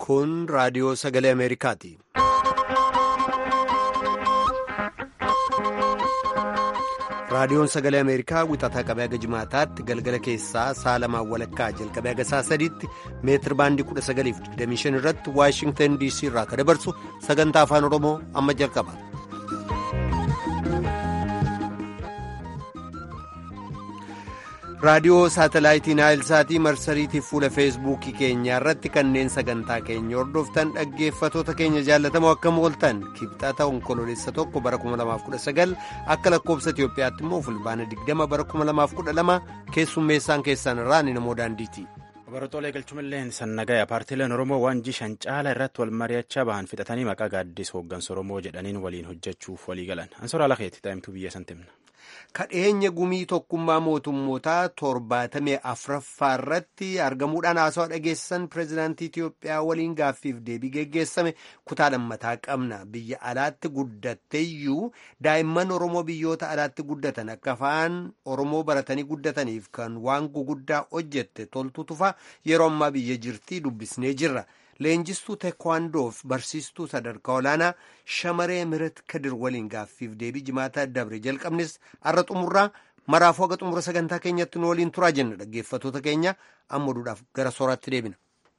Kun raadiyoo sagalee Ameerikaati. Raadiyoon sagalee Ameerikaa wixataa qabee haga jimaataatti galgala keessaa sa'a lamaan walakkaa jalqabee haga sa'a sadiitti meetir baandii 1925 irratti Waashingtan DC irraa kan dabarsu sagantaa afaan Oromoo amma jalqaba. raadiyoo saatalaayitii naayilsaatii marsariitiif fuula feesbuukii keenyaa irratti kanneen sagantaa keenya hordoftan dhaggeeffatoota keenya jaallatamoo akkam ooltan kibxata onkoloolessa tokko bara 2019 akka lakkoobsa itiyoophiyaatti immoo fulbaana 20 bara 2012 keessummeessaan keessan irraa ni namoo daandiiti. Barattoota galchumalleen sannagaya paartiileen Oromoo waanjii shan caala irratti wal mari'achaa bahan fixatanii maqaa gaaddisa hooggansa Oromoo jedhaniin waliin hojjechuuf walii galan. Ansoraa Lakeetti taa'imtuu biyya santimna. kadheenya gumii tokkummaa mootummootaa torbaatamee afraffaa irratti argamuudhaan haasawaa dhageessisan pireezidaantii Itiyoophiyaa waliin gaaffiif deebii geggeessame kutaa lammataa qabna biyya alaatti guddatteeyyuu daa'imman Oromoo biyyoota alaatti guddatan akka afaan Oromoo baratanii guddataniif kan waan guguddaa hojjette toltu tufa yeroo ammaa biyya jirtii dubbisnee jirra. leenjistuu teekwaandoof barsiistuu sadarkaa olaanaa shamaree mirat kadir waliin gaaffiif deebii jimaataa dabre jalqabnes har'a xumurraa maraafuu haga xumura sagantaa keenyatti nu waliin turaa jenna dhaggeeffatoota keenya amma duudhaaf gara sooraatti deebina.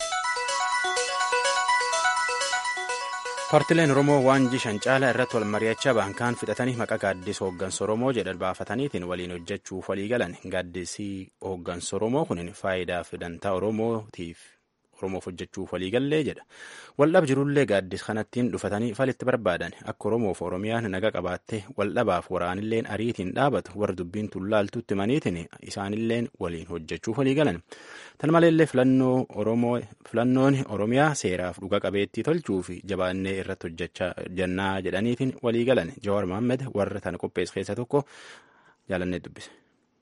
paartileen oromoo waanjii shan caala irratti wal mari'achaa bahan kaan fixatanii maqaa gaaddisa hooggansa oromoo jedhan baafataniitiin waliin hojjechuuf walii galan gaaddisii hooggansa oromoo kunin faayidaa fi dantaa oromootiif. oromoof hojjechuuf waliigallee jedha waldhab jirullee gaaddis kanattiin dhufatanii falitti barbaadan akka oromoof oromiyaan naga qabaattee waldhabaaf waraanilleen ariitiin dhaabatu warra dubbiin tullaaltutti maniitiin isaanilleen waliin hojjechuuf waliigalan tan maleellee filannoon oromiyaa seeraaf dhuga qabeettii tolchuu fi jabaannee irratti hojjechaa jennaa jedhaniitiin waliigalan jawaar mahammed warra tana qophees keessa tokko jaalannee dubbise.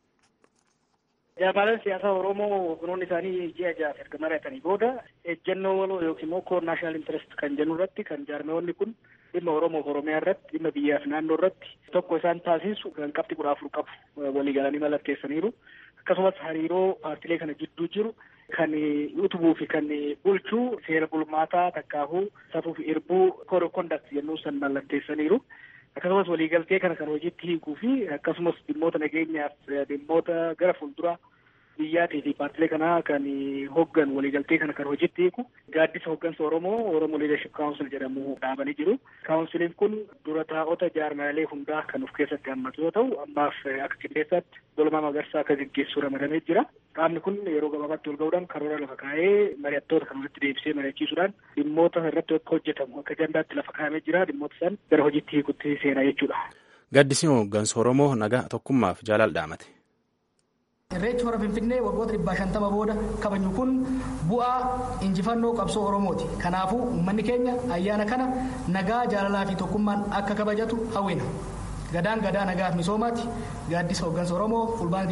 Jaarmaaleen siyaasaa Oromoo kunuun isaanii ji'a ja'aaf erga mari'atanii booda ejjennoo waloo yookiin immoo koor naashinaal intarest kan jennu irratti kan jaarmeewwanni kun dhimma Oromoof Oromiyaa irratti dhimma biyyaaf naannoo irratti tokko isaan taasisu kan qabxii kudha afur qabu walii galanii mallatteessaniiru. Akkasumas hariiroo paartilee kana jidduu jiru kan utubuu fi kan bulchuu seera bulmaataa takkaafuu safuu fi irbuu koor kondakt jennuu san mallatteessaniiru. akkasumas waliigaltee kana kan hojiitti hiikuu fi akkasumas dhimmoota nageenyaaf dhimmoota gara fuulduraa biyyaatii fi paartilee kanaa kan hoggan waliigaltee kana kan hojiitti hiiku gaaddisa hoggansa Oromoo Oromoo Leadership Council jedhamu dhaabanii jiru. Kaawunsiliin kun dura taa'ota jaarmaalee hundaa kan of keessatti hammatu yoo ta'u ammaaf akka qindeessaatti Dolamaa Magarsaa akka gaggeessuu ramadamee jira. Qaamni kun yeroo gabaabaatti wal ga'uudhaan karoora lafa kaa'ee mari'attoota kan walitti deebisee mari'achiisuudhaan dhimmoota irratti akka hojjetamu akka ajandaatti lafa kaa'amee jira dhimmoota san gara hojiitti hiikutti seenaa jechuudha. Gaaddisni hooggansa Oromoo nagaa tokkummaaf jaalala dhaamate. Irreechi hora Finfinnee waggoota dhibbaa shantama booda kabaju kun bu'aa injifannoo qabsoo Oromooti. Kanaafuu uummanni keenya ayyaana kana nagaa jaalalaa fi tokkummaan akka kabajatu hawwina. Gadaan gadaa nagaaf misoomaati. Gaaddisa hooggansa Oromoo fulbaana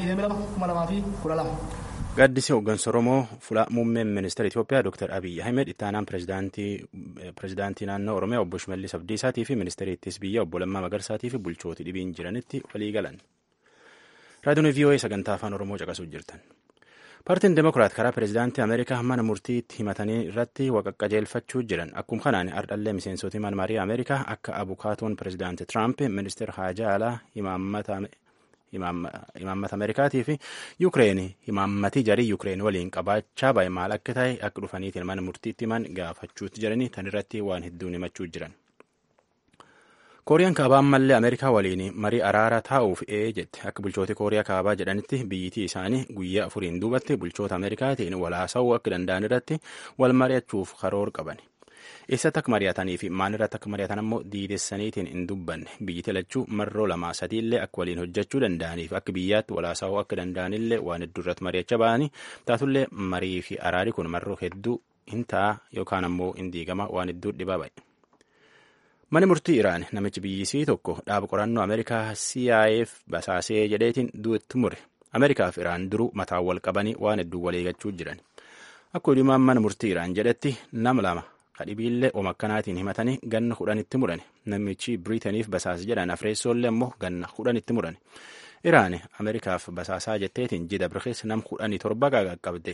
22 Gaaddisi hooggansa Oromoo fuula muummeen ministeera Itoophiyaa Dr. Abiyyi Ahmed itti aanaan pirezidaantii naannoo Oromiyaa obbo Shimallis Abdiisaatii fi ministeera ittisa biyyaa obbo Lammaa Magarsaatii fi bulchooti dhibiin jiranitti walii galan. raadiyoon vii'oo'ee sagantaa afaan oromoo caqasuuf jirtan paartiin demokiraat karaa pireezidaantii ameerikaa mana murtiitti himatanii irratti waqaqqajeelfachuu jiran akkuma kanaan ardhallee miseensota mana marii ameerikaa akka abukaatoon pireezidaantii tiraamp ministeer haajaa alaa imaammata ameerikaatii fi yuukireen imaammatii jarii yuukireen waliin qabaachaa bahe maal akka ta'e akka dhufaniitiin mana murtiitti himan gaafachuutti jiranii tan irratti waan hedduun himachuu jiran. kooriyaan kaabaa ammallee ameerikaa waliin marii araara taa'uuf ee jette akka bulchooti kooriyaa kaabaa jedhanitti biyyitii isaanii guyyaa afuriin duubatti bulchoota ameerikaatiin walaasa'uu akka danda'an irratti wal mari'achuuf karoor qaban eessatti akka mari'atanii fi maan irratti akka mari'atan ammoo diidessaniitiin hin dubbanne biyyiti lachuu marroo lamaa sadiillee akka waliin hojjechuu danda'aniif akka biyyaatti walaasa'uu akka danda'anillee waan hedduu irratti mari'achaa ba'anii taatullee marii fi araari kun marroo hedduu hin ta'a yookaan ammoo hin diigama waan hedduu dhibaa ba'e. Mani murtii Iraan namichi biyyisii tokko dhaaba qorannoo Ameerikaa CIAF basaasee jedheetiin du'etti mure. Ameerikaa fi Iraan duruu mataa wal qabanii waan hedduu waliigachuu jiran. Akka odumaan mana murtii Iraan jedhetti nama lama kadhibiillee oma akkanaatiin himatanii ganna kudhanitti murani. Namichi Biriitaniif basaas jedhan Afreessoollee immoo ganna kudhanitti murani. Iraan Ameerikaaf basaasaa jetteetiin jida birkees nam kudhanii torba qaqqabde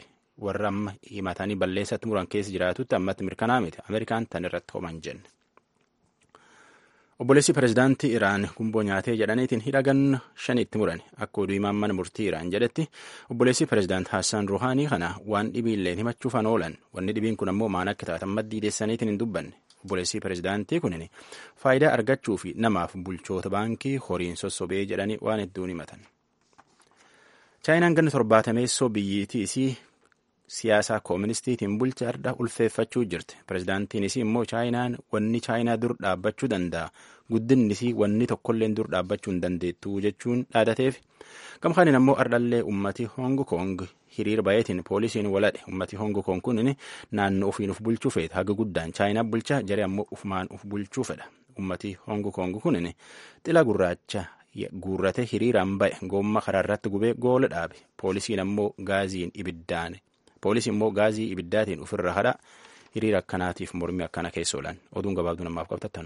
warra amma himatanii balleessatti muran keessa jiraatutti ammatti mirkanaa miti ameerikaan tan irratti homan jenne. obboleessi pireezidaantii iraan gumboo nyaatee jedhaniitiin hidhagan shanitti muran akka oduu himaan mana murtii iraan jedhetti obboleessi pireezidaant haasaan ruhaanii kana waan dhibiilleen himachuufan oolan wanni dhibiin kun ammoo maan akka taatan maddii deessaniitiin hin dubbanne obboleessi pireezidaantii kunin faayidaa argachuu fi namaaf bulchoota baankii horiin sossobee jedhanii waan hedduun himatan. chaayinaan ganna torbaatameessoo biyyiitii isii siyaasaa kooministiitiin bulcha arda ulfeeffachuu jirti pireezidaantiin isii immoo chaayinaan wanni chaayinaa dur dhaabbachuu danda'a guddinni isii wanni tokkolleen dur dhaabbachuu hin dandeettu jechuun dhaadateef gamkaanin ammoo ardhallee ummati hong kong hiriir bayeetiin poolisiin waladhe ummati hong kong kunin naannoo ofiin uf bulchuu feeta haga guddaan chaayinaa bulcha jaree ammoo ufumaan uf bulchuu fedha ummati hong kong kunin xila gurraacha guurrate hiriiraan ba'e goomma karaarratti gubee goola dhaabe poolisiin ammoo gaaziin ibiddaan poolisiin immoo gaazii ibiddaatiin ofirra hadha hiriira akkanaatiif mormii akkana keessa oolan oduun gabaabduu namaaf qabtattanu.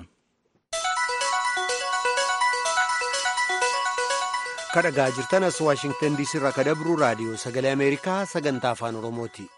kadhagaa jirtan as waashingtan diisii irraa kadabru raadiyoo sagalee ameerikaa sagantaa afaan oromooti.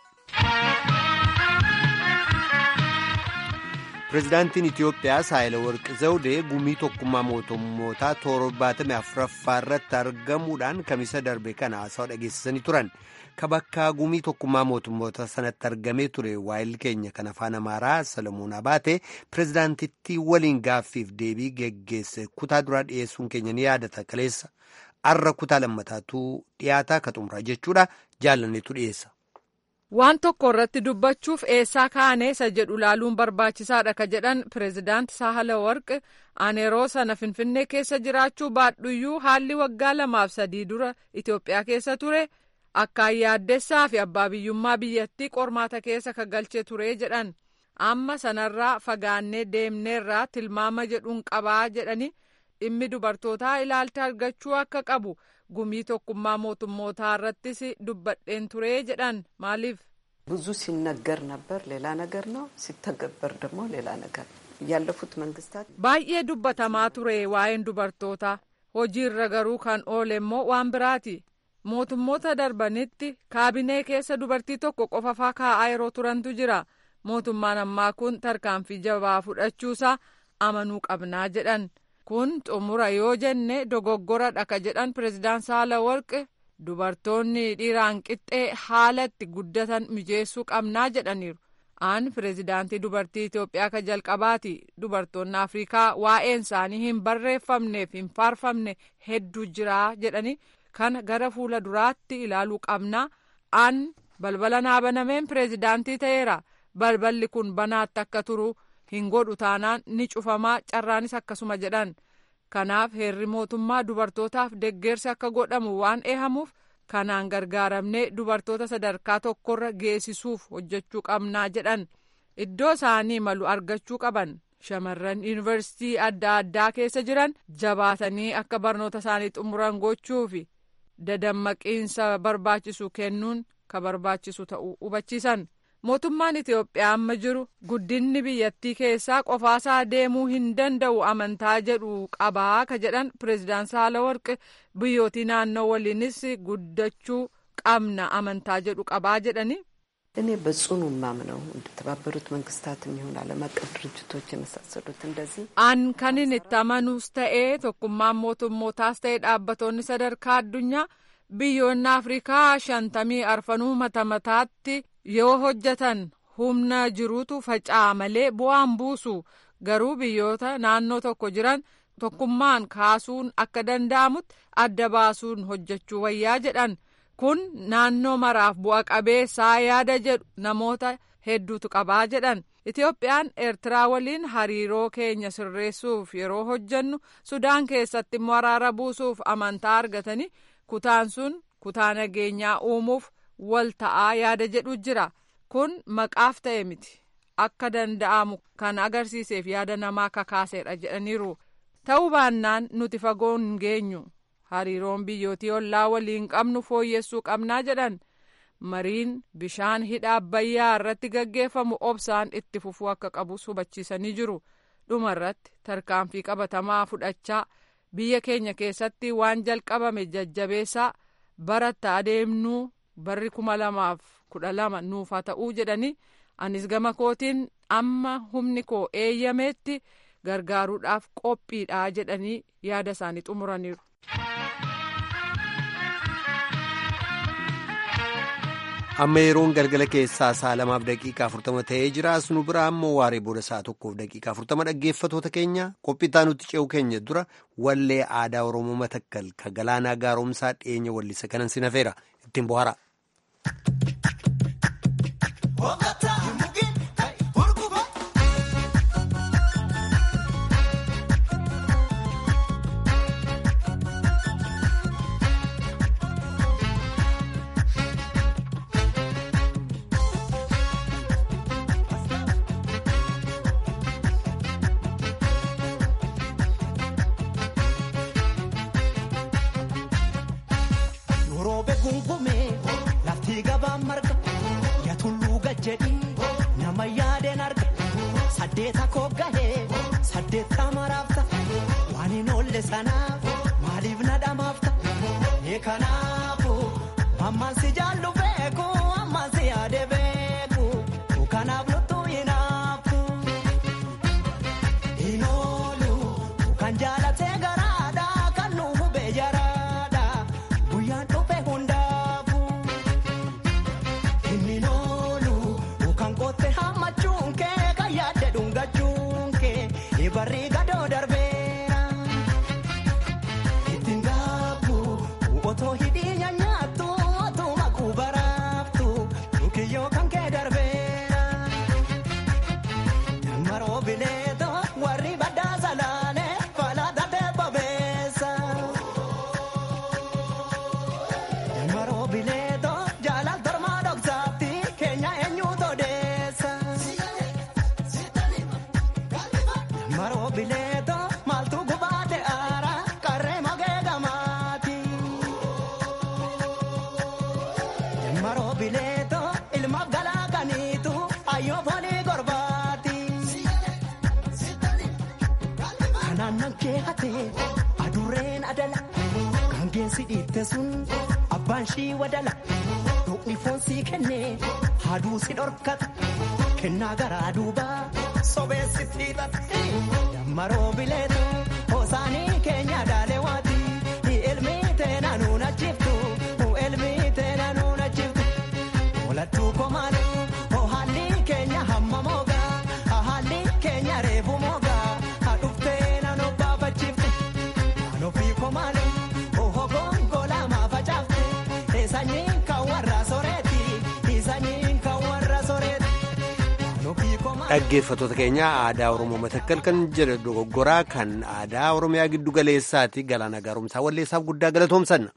pireezidaantiin itiyoophiyaa saayilawarqi zawudee gumii tokkummaa mootummootaa torbaatamii afuraffaa irratti argamuudhaan kamisa darbe kana haasawaa dhageessisanii turan ka bakka gumii tokkummaa mootummoota sanatti argamee ture waayil keenya kan afaan amaaraa salamuun abaate pireezidaantittii waliin gaaffiif deebii geggeesse kutaa duraa dhiyeessuun keenya ni yaadata kaleessa arra kutaa lammataatu dhiyaataa ka xumuraa jechuudha jaalanneetu dhiyeessa. waan tokko irratti dubbachuuf eessaa kaane isa jedhu laaluun barbaachisaadha ka jedhan pireezidaant sahala warq ani yeroo sana finfinnee keessa jiraachuu baadhuyyuu haalli waggaa lamaaf sadii dura itiyoophiyaa keessa ture akkaan yaaddessaa fi abbaa biyyummaa biyyattii qormaata keessa ka galchee ture jedhan amma sanarraa fagaannee deemneerraa tilmaama jedhuun qabaa jedhani dhimmi dubartootaa ilaalcha argachuu akka qabu. gumii tokkummaa mootummootaa irrattis dubbadheen ture jedhan maaliif ብዙ ሲነገር ነበር ሌላ ነገር ነው ሲተገበር ደግሞ ሌላ ነገር ያለፉት መንግስታት baay'ee dubbatamaa ture waa'een dubartootaa hojiirra garuu kan oole immoo waan biraati mootummoota darbanitti kaabinee keessa dubartii tokko qofafaa kaa'aa yeroo turantu jira mootummaan ammaa kun tarkaanfii jabaa fudhachuusaa amanuu qabnaa jedhan kun xumura yoo jenne dogoggoradha ka jedhan pireezidaan saalawarqi dubartoonni dhiiraan qixxee haala itti guddatan mijeessuu qabnaa jedhaniiru aan pireezidaantii dubartii itiyoophiyaa ka jalqabaati dubartoonni afrikaa waa'een isaanii hin barreeffamneef hin faarfamne hedduu jiraa jedhani kana gara fuula duraatti ilaaluu qabnaa aan balbala naa banameen pireezidaantii ta'eera balballi kun banaatti akka turu hin godhu taanaan ni cufamaa carraanis akkasuma jedhan kanaaf heerri mootummaa dubartootaaf deggeersi akka godhamu waan eehamuuf kanaan gargaaramnee dubartoota sadarkaa tokkorra geessisuuf hojjechuu qabnaa jedhan iddoo isaanii malu argachuu qaban shamarran yuunivarsiitii adda addaa keessa jiran jabaatanii akka barnoota isaanii xumuran gochuufi dadammaqiinsa barbaachisu kennuun ka barbaachisu ta'uu hubachiisan. mootummaan itiyoophiyaa amma jiru guddinni biyyattii keessaa qofaasaa deemuu hin danda'u amantaa jedhu qabaa ka jedhan pireezidaan saalawarqi biyyootii naannoo waliinis guddachuu qabna amantaa jedhu qabaa jedhani. እኔ በጽኑ ማምነው እንደተባበሩት መንግስታትም ይሁን ዓለም አቀፍ ድርጅቶች የመሳሰሉት እንደዚህ an kanin itti amanuus ta'ee tokkummaan mootummootaas ta'ee dhaabbatoonni sadarkaa addunyaa biyyoonni afrikaa shantamii arfanuu mata mataatti yoo hojjetan humna jiruutu faca'a malee bu'aan buusu garuu biyyoota naannoo tokko jiran tokkummaan kaasuun akka danda'amutti adda baasuun hojjechuu wayyaa jedhan kun naannoo maraaf bu'a qabeessaa yaada jedhu namoota hedduutu qabaa jedhan itiyoophiyaan eertiraa waliin hariiroo keenya sirreessuuf yeroo hojjennu sudaan keessatti immoo araara buusuuf amantaa argatanii kutaan sun kutaa nageenyaa uumuuf wal ta'aa yaada jedhu jira kun maqaaf ta'e miti akka danda'amu kan agarsiiseef yaada namaa kakaaseedha jedhaniiru ta'uu baannaan nuti fagoo hin geenyu hariiroon biyyootii ollaa waliin qabnu fooyyessuu qabnaa jedhan mariin bishaan hidha abbayyaa irratti gaggeeffamu obsaan itti fufuu akka qabus hubachiisanii jiru dhuma irratti tarkaanfii qabatamaa fudhachaa biyya keenya keessatti waan jalqabame jajjabeessaa baratta adeemnuu barri kuma lamaaf kudha lama nuuf haa ta'uu jedhanii anis gama kootiin amma humni koo eeyyameetti gargaaruudhaaf qophiidha jedhanii yaada isaanii xumuraniiru. amma yeroon galgala keessaa sa'a lamaaf daqiiqaa afurtama ta'ee jira nu biraa ammoo waaree booda sa'a tokkoof daqiiqaa afurtama dhaggeeffatoota keenya qophii nuti ce'u keenya dura wallee aadaa oromoo matakkal ka galaanaa gaaromsaa dhiyeenya wallisa kanan sinafeera ittiin bohara. Saddeeta koogahee saddeetta maraafta waan hin oolle sanaaf maaliif na dhamaafta kanaafuu ammaan si jaallu beeku ammaan si yaade beeku kanaaf luttuu hinaafu hin oolu kan jaalatee garaadha kan nu hubee jaraadha guyyaan dhufe hundaafu hin oolu kan qotte hammachuun kee kan yaadde dhungachuun kee barri gadoo darbeera ittiin gaabbu otoo hidhii nyaattu otoo makuu baraaftu dhukiyyoo kan kee darbeera maroo bineeto warri baddaa salaane falaata teebbabeessa maroo bineeto jaalal tormaa dhoksaatti keenya eenyuutu odeessa. maroo bineeto maaltu gubaate aara qarree magee gamaati. maroo bineeto ilma galaa kaniitu ayyoo foonii gorbaati. kanaan nan kee hatee adurreen adala kan geessi dhiitte sun abbaan shii wadala doqni foon sii kennee haaduu si dhorkata kennaa garaa duubaa sobeessitti hidhata. Maroo bileetu hosaanii keenya daalewaati ilmi teena nuuna jiftu ilmi teena nuuna jiftu walattuu komaanu haalli keenya hamma moogaa haalli keenya reefu moogaa dhuftee naannoo baafachifte ofii komaanu hogongola maafacaafte sanyiin kan warra soreeti sanyiin kan warra soreeti. dhaggeeffatoota keenya aadaa oromoo matakkal kan jedhe dogoggoraa kan aadaa oromiyaa giddu galeessaati galaana gaaromsaa walleessaaf guddaa galatoomsanna.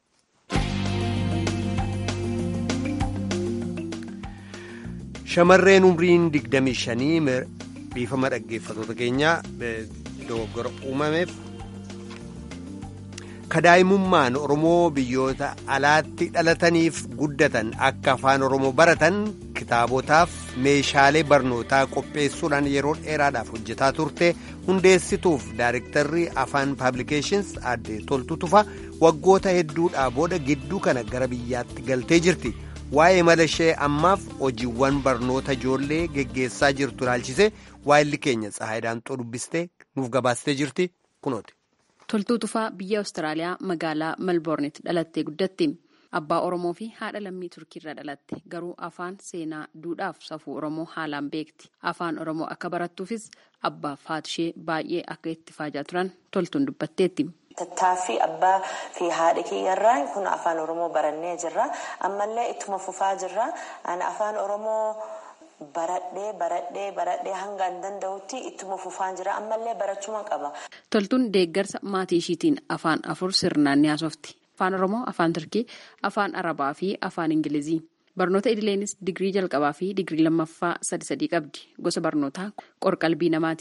shamarreen umriin 25 biifama dhaggeeffatoota keenyaa dogoggora uumameef kadaa'imummaan oromoo biyyoota alaatti dhalataniif guddatan akka afaan oromoo baratan kitaabotaaf meeshaalee barnootaa qopheessuudhaan yeroo dheeraadhaaf hojjetaa turte hundeessituuf daarektarri afaan paablikeeshins aadde toltu tufa waggoota hedduudhaa booda gidduu kana gara biyyaatti galtee jirti waa'ee mala ishee ammaaf hojiiwwan barnoota ijoollee geggeessaa jirtu ilaalchise waa'illi keenya tsahaayidaan xoo dubbistee nuuf gabaastee jirti kunooti. Toltuu Tufaa biyya Awustiraaliyaa magaalaa Melbourneetti dhalattee guddatti. Abbaa Oromoo fi haadha lammii Turkiirraa dhalatte garuu afaan seenaa duudhaaf safuu Oromoo haalaan beekti. Afaan Oromoo akka barattuufis abbaaf haati ishee baay'ee akka itti faajaa turan toltuun dubbatteetti. Tattaaffii abbaa fi haadha kiyyarraa kun afaan Oromoo barannee jirra. Ammallee ittuma fufaa jirra. Afaan Oromoo baradhee baradhee baradhee hanga hin danda'utti ittuma fufaan jira. Ammallee barachuma qaba. Toltuun deeggarsa maatii ishiitiin afaan afur sirnaan ni haasofti. Afaan Oromoo, Afaan Turkii, Afaan Arabaa fi Afaan Ingilizii. Barnoota idileeniis digirii jalqabaa fi digirii lammaffaa sadi sadii qabdi. Gosa barnootaa qorqalbii namaatiin.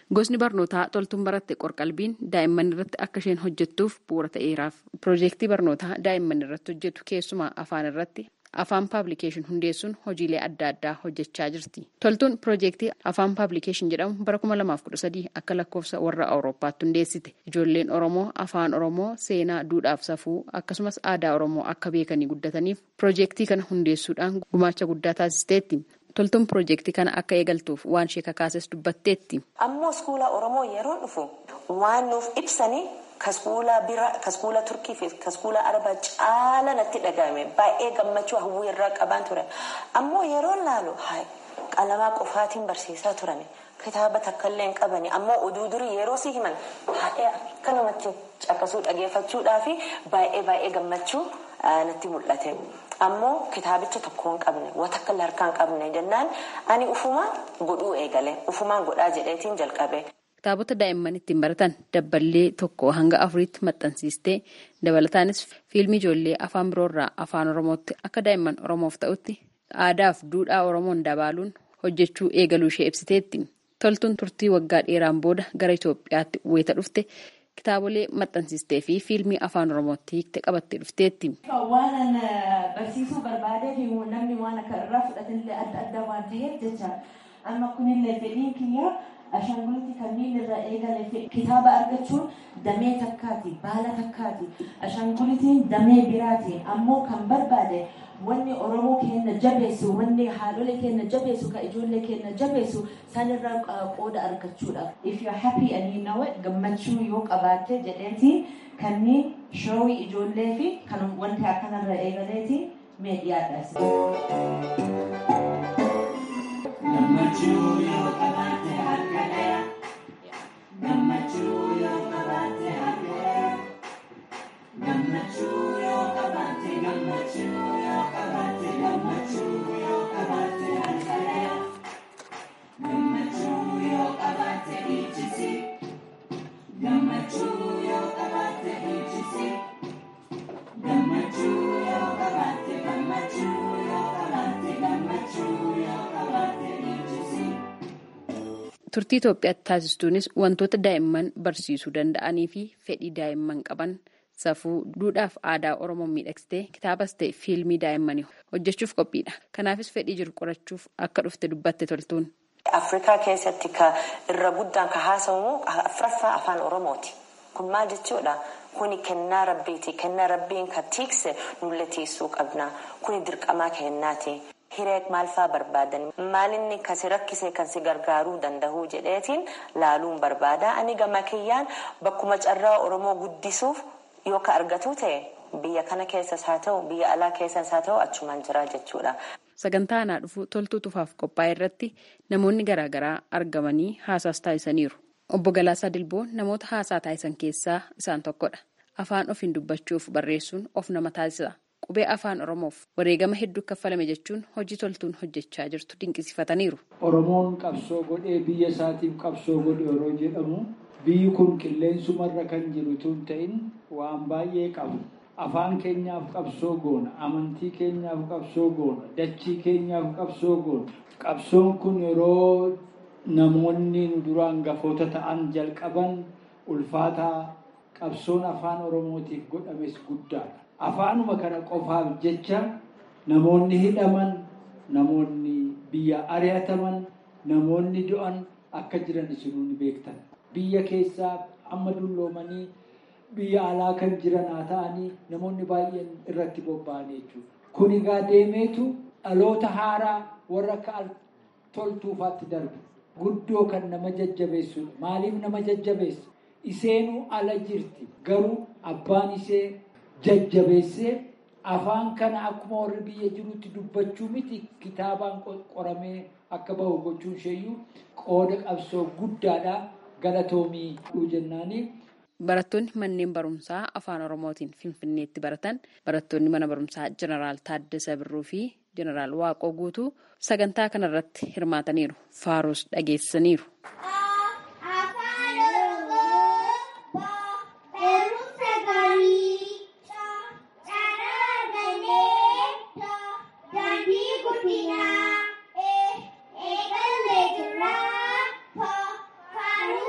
Gosni barnootaa toltuun baratte qorqalbiin daa'imman irratti akka isheen hojjettuuf bu'uura ta'eeraaf. Piroojeektii barnootaa daa'imman irratti hojjetu keessumaa afaan irratti afaan paablikeeshin hundeessuun hojiilee adda addaa hojjechaa jirti. Toltuun piroojeektii afaan paablikeeshin jedhamu bara 2013 akka lakkoofsa warra Awurooppaatti hundeessite. Ijoolleen Oromoo afaan Oromoo seenaa duudhaaf safuu akkasumas aadaa Oromoo akka beekanii guddataniif piroojeektii kana hundeessuudhaan gumaacha guddaa taasisteetti. Toltuun piroojeektii kana akka eegaltuuf waan ishee kakaases dubbatteetti. Ammoo iskuula Oromoo yeroo dhufu waan nuuf ibsanii kaskuula bira kaskuula turkii fi kaskuula arabaa caala natti dhagahame baay'ee gammachuu hawwii irraa qabaan ture ammoo yeroo laalu qalamaa qofaatiin barsiisaa turan kitaaba takkaillee hin qabani ammoo oduu durii yeroo si himan baay'ee akka namatti caqasuu dhageeffachuudhaa fi baay'ee baay'ee gammachuu natti mul'ate ammoo kitaabicha tokko hin qabne waan takka harkaa hin qabne jennaan ani ufumaan godhuu eegale ufumaan godhaa jedheetiin jalqabe. Kitaabota daa'imman ittiin baratan dabballee tokko hanga afuriitti maxxansiistee dabalataanis fiilmii ijoollee afaan biroorraa afaan oromootti akka daa'imman oromoof ta'utti aadaaf duudhaa oromoon dabaaluun hojjechuu eegaluu ishee ibsiteetti. Toltuun turtii waggaa dheeraan booda gara Itoophiyaatti wayita dhufte kitaabolee maxxansiistee fi fiilmii afaan oromootti hiikte qabattee dhufteetti. Waan barsiisuu barbaadee fi namni waan akka irraa fudhatanillee adda adda waan ta'eef jecha amma kunillee fedhiin kiyya. Ashaanguliti kanneen irraa eegale kitaaba argachuun damee takkaati baala takkaati ashaangulitiin damee biraati ammoo kan barbaade wanni oromoo keenya jabeessu wanni haadholee keenya jabeessu ka ijoollee keenya jabeessu sanirraa qooda argachuudha. If you are happy and you know it gammachuu yoo qabaatte jedheeti kanneen shoowii ijoollee fi kan wanti akkanarra eegaleeti mee dhiyaadhaas. Gammachuu yoo qabaatte harkadhaa. Gammachuu yoo qabaatte harkadhaa. Gammachuu yoo qabaatte gammachuu yoo qabaatte gammachuu yoo qabaatte harkadhaa. Gammachuu yoo qabaatte dhiichisi. Gammachuu yoo qabaatte dhiichisi. Gammachuu yoo qabaatte gammachuu yoo qabaatte gammachuu yoo qabaatte dhiichisi. Turtii Itoophiyaatti taasistuunis wantoota daa'imman barsiisuu danda'anii fi fedhii daa'imman qaban safuu duudhaaf aadaa Oromoon miidhagsitee kitaabas ta'e fiilmii daa'immanii hojjechuuf qophiidha. Kanaafis fedhii jiru qorachuuf akka dhufte dubbatte toltuun. Afrikaa keessatti ka irra guddaan ka haasawamu afraffaa afaan Oromooti. Kun maal jechuudha? Kuni kennaa rabbiiti. Kennaa rabbiin ka tiikse nulle tiisuu qabna. Kuni dirqamaa kennaati. Hiree maal fa'aa barbaadan maalinni kan si rakkise kan si gargaaruu danda'u jedheetiin laaluun barbaada. Ani gama kiyyaan bakkuma carraa Oromoo guddisuuf yoo ka argatu ta'e biyya kana keessas haa ta'u biyya alaa keessas haa ta'u achumaan jira jechuudha. Sagantaa aanaa dhufuu toltuu tufaaf qophaa'e irratti namoonni garaagaraa argamanii haasaas taasisaniiru. Obbo Galaasaa Dilboo namoota haasaa taasisan keessaa isaan tokkodha. Afaan ofiin dubbachuuf barreessuun of nama taasisa. Qubee afaan Oromoof wareegama hedduu kaffalame jechuun hojii toltuun hojjechaa jirtu dinqisiifataniiru. Oromoon qabsoo godhee biyya isaatiif qabsoo godhe yeroo jedhamu biyyi kun qilleensumarra kan jiru tun ta'in waan baay'ee qabu. Afaan keenyaaf qabsoo goona, amantii keenyaaf qabsoo goona, dachii keenyaaf qabsoo goona. Qabsoon kun yeroo namoonni nu duraan gafoota ta'an jalqaban ulfaataa qabsoon afaan Oromootiif godhames guddaadha. Afaanuma kana qofaaf jecha namoonni hidhaman, namoonni biyya ari'ataman, namoonni du'an akka jiran isinuu ni beektan. Biyya keessaa amma dulloomanii biyya alaa kan jiran haa ta'anii namoonni baay'een irratti bobba'anii jechuudha. Kun egaa deemeetu dhaloota haaraa warra akka toltuufaatti darbu. Guddoo kan nama jajjabeessudha. Maaliif nama jajjabeessa? Iseenuu ala jirti. Garuu abbaan isee jajjabeessee afaan kana akkuma warri biyya jirutti dubbachuu miti kitaabaan qoramee akka bahu gochuun isheeyyuu qooda qabsoo guddaadha galatoomii jennaanii. Barattoonni manneen barumsaa afaan Oromootiin Finfinneetti baratan barattoonni mana barumsaa Jeneraal Taaddasa Birruu fi Jeneraal Waaqoo Guutuu sagantaa kanarratti hirmaataniiru. Faaruus dhageessaniiru. Eegalee jirraa, faaruu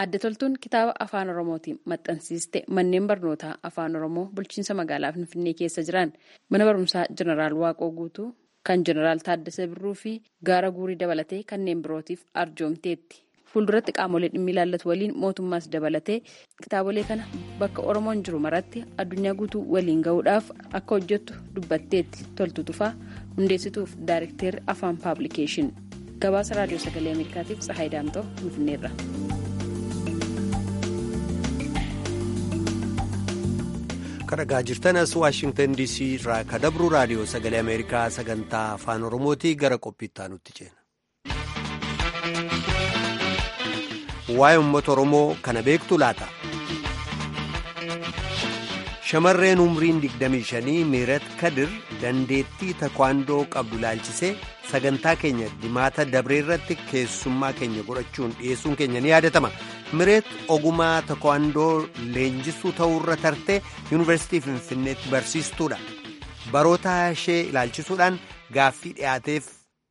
Adda toltuun kitaaba afaan oromootiin maxxansiiste manneen barnootaa afaan oromoo bulchiinsa magaalaa finfinnee keessa jiran mana barumsaa jeneraal waaqoo guutuu kan jeneraal taaddasee birruu fi gaara guurii dabalatee kanneen birootiif arjoomteetti. fuulduratti qaamolee dhimmi ilaallatu waliin mootummaas dabalatee kitaabolee kana bakka oromoon jiru maratti addunyaa guutuu waliin gahuudhaaf akka hojjettu dubbatteetti toltu tufaa hundeessituuf daayirekteerri afaan paablikeeshin gabaasa raadiyoo sagalee ameerikaatiif tsahaay daamtoo finfinneerra. kadhagaa jirtanas waashingtan dc irraa kadabru raadiyoo sagalee ameerikaa sagantaa afaan oromootii gara qophiittaa nutti ceena. waa'ee uummata oromoo kana beektu laata shamarreen umriin 25 miirat kadir dandeettii takwaandoo qabdu laalchisee sagantaa keenya dimaata dabree irratti keessummaa keenya godhachuun dhiyeessuun keenya ni yaadatama mireet ogumaa takwaandoo leenjisuu ta'uurra tartee yuunivarsiitii finfinneetti barsiistuudha baroota ishee ilaalchisuudhaan gaaffii dhiyaateef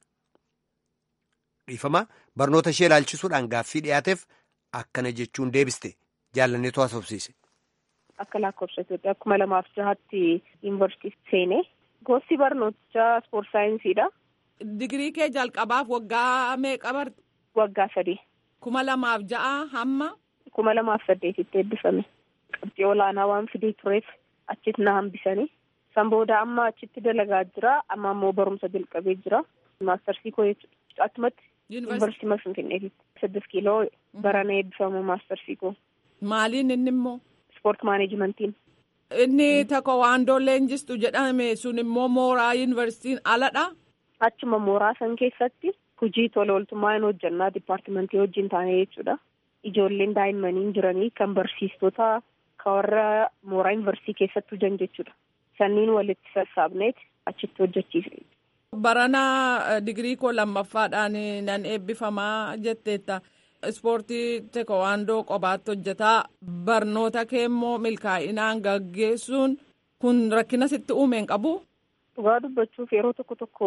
dhiifama barnoota ishee ilaalchisuudhaan gaaffii dhiyaateef akkana jechuun deebiste jaalanneetu haasofsiise. Akka lakkoofsa Itoophiyaa kuma lamaaf jahatti yuunivarsiitii seenee gosti barnootichaa ispoort saayinsiidha. Digirii kee jalqabaaf waggaa meeqa barte? Waggaa sadii. Kuma lamaaf ja'a hamma? Kuma lamaaf saddeetitti eebbifame. Qabxii olaanaa waan fidee tureef achitti na hambisanii. San booda amma achitti dalagaa jira. Amma ammoo barumsa jalqabee jira. Maastarsii koo achumatti yuunivarsiitii Finfinneetti. Saddeet kiiloo barana eebbifamu maastarsii koo. Maaliin inni immoo? Ispoort maaneejimentiin. Inni takwaandoo leenjistu jedhame sun immoo mooraa yuunivarsiitiin aladha. Achuma mooraa san keessatti hojii tola ooltummaa hin hojjannaa dipaartimentii wajjin taane jechuudha. Ijoolleen daa'immanii jiranii kan barsiistota kan warra mooraa yuunivarsiitii keessatti hojjan jechuudha. Sanniin walitti sassaabneet achitti hojjechiise. Barana digirii koo lammaffaadhaan nan eebbifamaa jetteetta. Ispoortii teekwaandoo qobaatti hojjetaa barnoota kee immoo milkaa'inaan gaggeessuun kun rakkina sitti uumeen qabu. Dhugaa dubbachuuf yeroo tokko tokko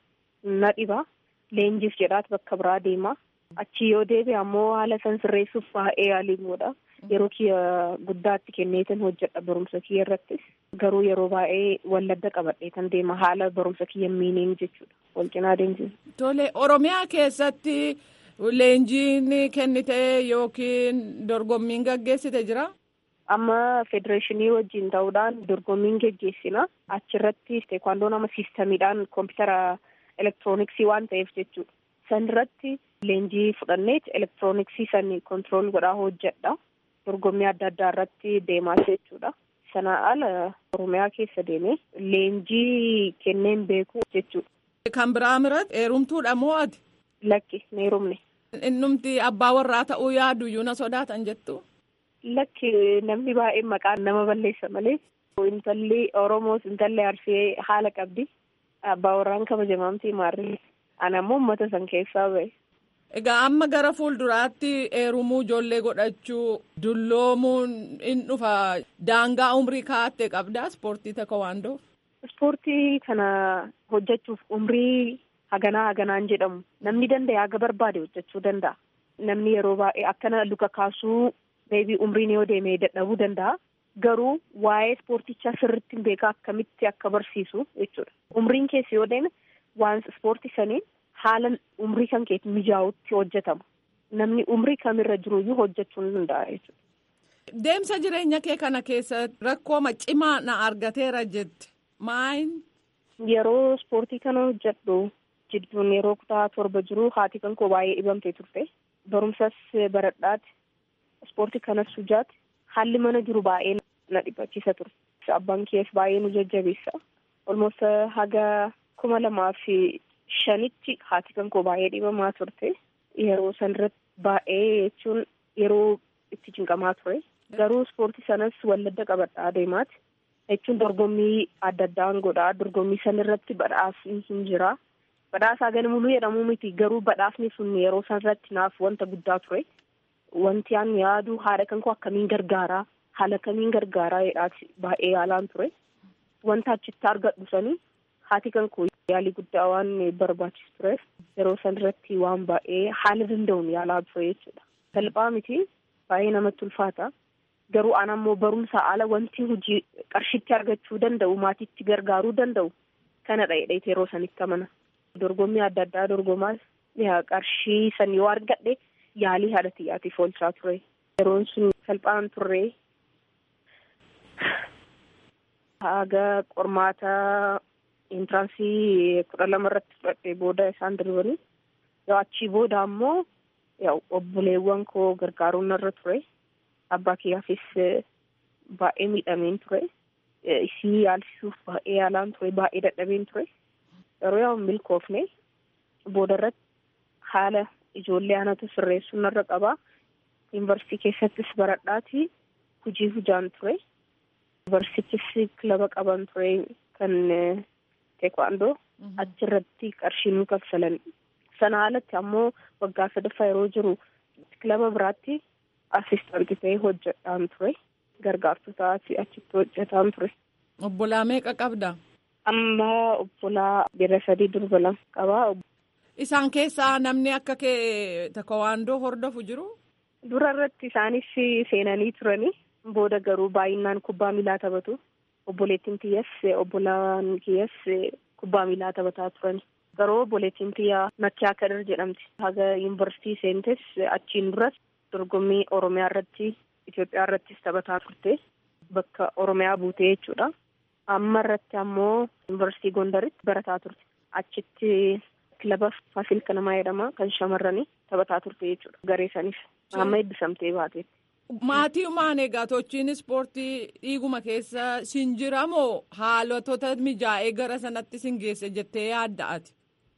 na dhiba. Leenjiif jedhaat bakka biraa deema. Achi yoo deebi'e ammoo haala san sirreessuuf baay'ee yaaliin godha. Yeroo kiyya guddaatti kenneetan hojjedha barumsa kiyya irrattis. Garuu yeroo baay'ee walladda qabadheetan deema haala barumsa kiyya miiniin jechuudha. Wal cinaa deemsisa. Tole Oromiyaa keessatti leenjiin kennite yookiin dorgommiin gaggeessite jira? Amma federeeshinii wajjin ta'uudhaan dorgommiin geggeessina. Achirratti teekwaandoo nama siistamiidhaan koompitara elektirooniksii waan ta'eef jechuudha. San irratti leenjii fudhanneet elektirooniksii san kontirool godhaa hojjedha. Dorgommii adda addaa irratti deemaa jechuudha. Sana ala Oromiyaa keessa deemee leenjii kenneen beeku jechuudha. Kan biraa miratti heerumtuudha moo ati? Lakki na heerumne. Innumti abbaa warraa ta'uu yaadu iyyuu na sodaatan jettu. Lakki namni baay'een maqaan nama balleessa malee intalli Oromoos intalli Arsee haala qabdi. Abbaa warraan kabajamamtii maarri. Ani ammoo uummata san keessaa ba'e. Egaa amma gara fuulduraatti heerumuu ijoollee godhachuu dulloomuun in dhufa daangaa umrii kaa'attee qabdaa ispoortii teekwaandoo. Ispoortii kana hojjechuuf umrii haganaa haganaan jedhamu namni danda'e haga barbaade hojjechuu danda'a. Namni yeroo baay'ee akkana luka kaasuu meebii umriin yoo deemee dadhabuu danda'a. Garuu waa'ee ispoortichaa sirriitti hin beekaa akkamitti akka barsiisu jechuudha. Umriin keessa yoo deeme waan ispoortii saniin haala umrii kan keetti mijaa'utti hojjetama. Namni umrii kamirra jiruyyuu hojjechuu ni danda'a jechuudha. Deemsa jireenya kee kana keessa rakkoo cimaa na argateera jette maayin? Yeroo ispoortii kana hojjedhu jidduun yeroo kutaa torba jiru haati kan koo baay'ee dhibamtee turte. Barumsas baradhaati. Ispoortii kanas hujaati. Haalli mana jiru baay'ee na dhibachiisa ture. Abbaan kees baay'ee nu jajjabeessa. Olmoos haga kuma lamaa fi shanitti haati kan koo baay'ee dhibamaa turte. Yeroo sanarratti baay'ee jechuun yeroo itti cinqamaa ture. Garuu ispoortii sanas walladda qabadhaa deemaati. Jechuun dorgommii adda addaan godhaa. Dorgommii sanarratti badhaasni hin jira. Badhaasaa ganamuluu jedhamuu miti. Garuu badhaasni sun yeroo sanarratti naaf wanta guddaa ture. Wanti aan yaadu haadha kan koo akkamiin gargaaraa haala kamiin gargaaraa jedhaati baay'ee yaalaan ture. Wanta achitti argadhu sanii haati kan koo yaalii guddaa waan barbaachisu tureef yeroo san irratti waan baay'ee haala danda'uun yaalaa ture jechuudha. Salphaa miti baay'ee namatti ulfaata. Garuu an ammoo barumsa ala wanti hojii qarshitti argachuu danda'u maatiitti gargaaruu danda'u kana dha'ee yeroo sanitti amana. Dorgommii adda addaa dorgomaa qarshii san yoo argadhe yaalii haadha xiyyaatiif oolchaa ture. Yeroon sun salphaan turre. Haga qormaata intiransii kudha lama irratti fudhadhee booda isaan darbanii yoo achii booda ammoo obboleewwan koo gargaaruun narra ture. Abbaa kiyyaafis baay'ee miidhameen ture. Isii yaalchisuuf baay'ee yaalaan ture. Baay'ee dadhabeen ture. Yeroo yoo milkoofne booda irratti haala ijoollee anatu sirreessuu narra qabaa. Yuunivarsiitii keessattis baradhaati hojii hojjaan ture. Yuunivarsiitis kilaba qaban ture kan teekwaandoo achirratti qarshii nu kaffalan. Sana alatti ammoo waggaa sadaffaa yeroo jiru kilaba biraatti asistaantii ta'ee hojjetaan ture. Gargaartota achitti hojjetaan ture. Obbolaa meeqa qabda? Amma obbolaa bira sadii durba lama qabaa. Isaan keessaa namni akka kee teekwaandoo hordofu jiru? Dura irratti isaanis seenanii turanii booda garuu baay'inaan kubbaa miilaa taphatu. Obboleettiin tiyyas obbolaan kiyyas kubbaa miilaa taphataa turani. Garuu obboleettiin tiyyaa Makkiyaa Kadir jedhamti. Haga yuunivarsiitii seentes achiin duras dorgommii Oromiyaa irratti Itoophiyaa irrattis taphataa turte. Bakka Oromiyaa buutee jechuudha. Amma irratti ammoo yuunivarsiitii Gondaritti barataa turte. Achitti kilaba Faasil Kanamaa jedhama kan shamarranii taphataa turte jechuudha. Garee saniif amma eebbisamtee baate. Maatii maan egaa tochiin ispoortii dhiiguma keessa sin jira moo haalotota mijaa'ee gara sanatti sin geesse jettee yaadda ati?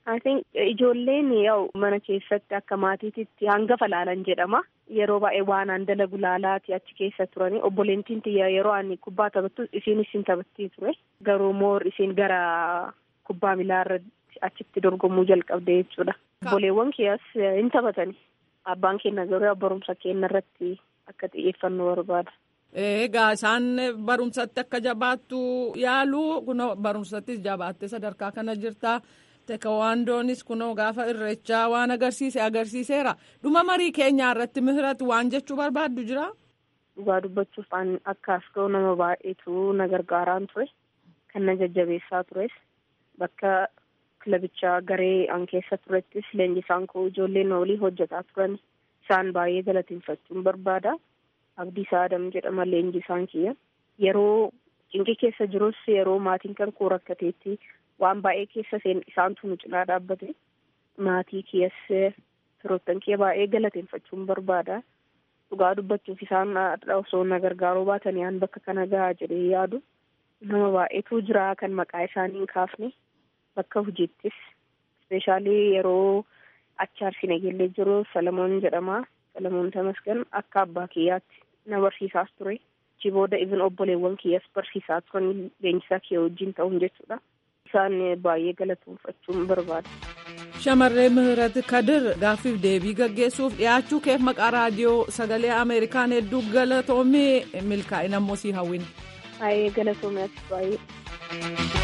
Ijoolleen yaa'u mana keessatti akka maatiitti hangafa laalan jedhama. Yeroo baay'ee waan aan dalagu laalaati achi keessa turani. Obboleettiin tiyya yeroo ani kubbaa taphattu isiinis hin taphattii ture. Garuu moor isiin gara kubbaa miilaa irratti achitti dorgomuu jalqabde jechuudha. Obboleewwan kiyyas hin taphatani. Abbaan keenya garuu barumsa keenya irratti akka xiyyeeffannoo barbaada. Egaa isaan barumsatti akka jabaattu yaalu kunoo barumsattis jabaattee sadarkaa kana jirta. Teekawaandoonis kunoo gaafa irreechaa waan agarsiise agarsiiseera. Dhuma marii keenyaa irratti mihirati waan jechuu barbaaddu jira? Dhugaa dubbachuuf akka asxoo nama baay'eetu na gargaaraan ture. Kan na jajjabeessaa tures. Bakka kilabichaa garee an keessa turettis leenjisaan koo ijoolleen olii hojjetaa turan. Isaan baay'ee galateeffachuun barbaada. Abdiisaa Adam jedhama leenjisaan kiyya. Yeroo cinqii keessa jirus yeroo maatiin kan koo rakkateetti waan baay'ee keessa isaantu nu cinaa dhaabbate. Maatii kiyyas firoottan kiyya baay'ee galateeffachuun barbaada. Dhugaa dubbachuuf isaan osoo na gargaaruu baatanii aan bakka kana gahaa jedhee yaadu. Nama baay'eetu jira kan maqaa isaanii hin kaafne bakka hojiittis. Ispeeshaalii yeroo achi arsii nageellee jiru Salamoon jedhama. Salamoon Tamasgan akka abbaa kiyyaatti na barsiisaas ture. Achi booda ibin obboleewwan kiyyas barsiisaa turan leenjisaa kiyya wajjin ta'uun jechuudha. Isaan baay'ee galateeffachuun barbaada. Shamarree Mihirat Kadir gaaffiif deebii gaggeessuuf dhiyaachuu keef maqaa raadiyoo sagalee Ameerikaan hedduu galatoomee milkaa'ina immoo sii hawwina. Baay'ee galatoomee baay'ee.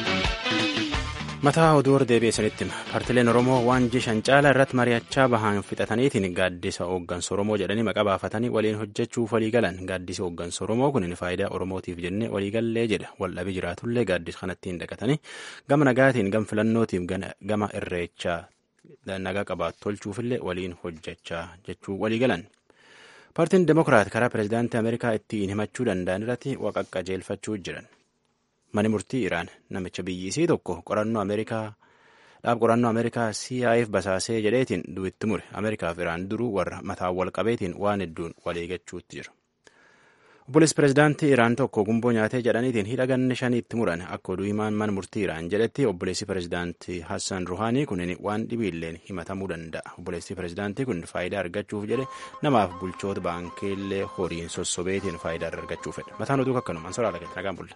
mataa oduu hor deebi'eessanitti hima paartileen oromoo waan jishan caala irratti mari'achaa bahan fixataniitiin gaaddisa hooggansa oromoo jedhanii maqaa baafatanii waliin hojjechuuf walii galan gaaddisi hooggansa oromoo kun faayidaa oromootiif jennee waliigallee jedha waldhabii jiraatullee gaaddisa kanattiin dhaqatanii gama nagaatiin gama filannootiif gama irreechaa nagaa qabaatu tolchuufillee waliin hojjechaa jechuu walii galan. paartiin demokiraat karaa pireezidaantii ameerikaa ittiin himachuu danda'an irratti waqaqqajeelfachuu jiran. Mani murtii Iraan namicha biyyisii tokko qorannoo Ameerikaa dhaab qorannoo Ameerikaa CIA'f basaasee jedheetiin du'itti mure Ameerikaaf Iraan duruu warra mataa wal qabeetiin waan hedduun waliigachuutti jiru. Obboleessi pireezidaantii Iraan tokko gumboo nyaatee jedhaniitiin hidha ganna shaniitti muran akka oduu himaan mana murtii Iraan jedhetti obboleessi pireezidaantii Hassan Ruhaanii kun waan dhibiilleen himatamuu danda'a. Obboleessi pireezidaantii kun faayidaa argachuuf jedhe namaaf bulchoota baankiillee horiin sossobeetiin faayidaa argachuuf fedha. Mataan oduu akkanumaan soraa lagatti nagaan bulla.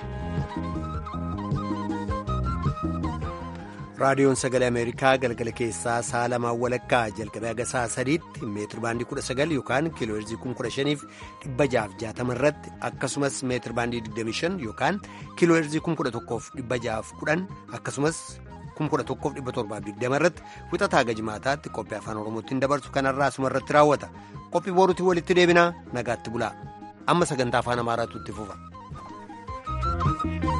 raadiyoon sagalee ameerikaa galgala keessaa sa'a lamaan walakkaa jalqabee haga sa'a sadiitti meetir baandii kudha sagal yookaan kiilooherzii kun kudha shaniif dhibba jaaf jaatama irratti akkasumas meetir baandii digdami shan yookaan kiilooherzii kun kudha tokkoof dhibba jaaf kudhan akkasumas 11,720 irratti wixataa gajmaataatti qophii afaan oromootiin dabarsu kanarraa asuma irratti raawwata qophii boruutiin walitti deebinaa nagaatti bulaa amma sagantaa afaan amaaraatu itti fufa.